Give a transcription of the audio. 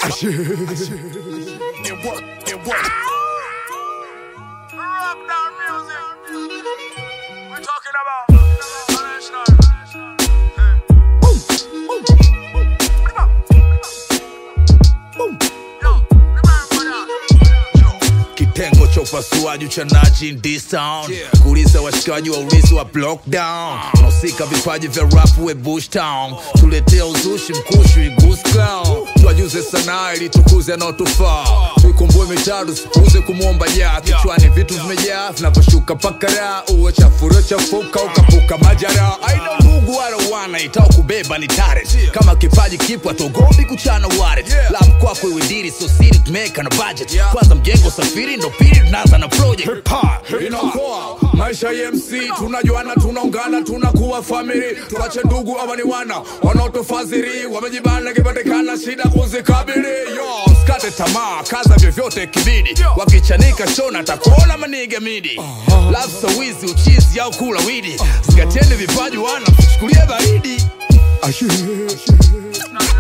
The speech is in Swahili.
It work, it work. Rock down music. We're talking about international. Yo, remember that. kitengo cha upasuaji uchanaji in this town Yeah. kuuliza washikaji wa ulizi wa lockdown unahusika vipaji vya rap we bush town tuletea uzushi mkushi goose clown twajuze sanaa ili tukuze anaotufaa tuikumbue mitaro sipuuze kumwomba jaa kichwani vitu vimejaa vinavyoshuka pakara uwe chafuro chafuka ukapuka majara aina ndugu wala wana itao kubeba ni tare kama kipaji kipwa togobi kuchana ware Yeah. lam kwako iwe diri so siri tumeweka na budget Yeah. kwanza mjengo safiri ndo pili tunaanza na project inaokoa maisha ya mc tunajuana tunaungana tunakuwa famili tuache ndugu ama ni wana wanaotofadhili wamejibana kipatikana shida kuzikabili yo skate tamaa kaza vyovyote kibidi wakichanika shona takuona maniga midi lafsa wizi uchizi au kula widi zingatieni vipaji wana chukulie baridi Nah,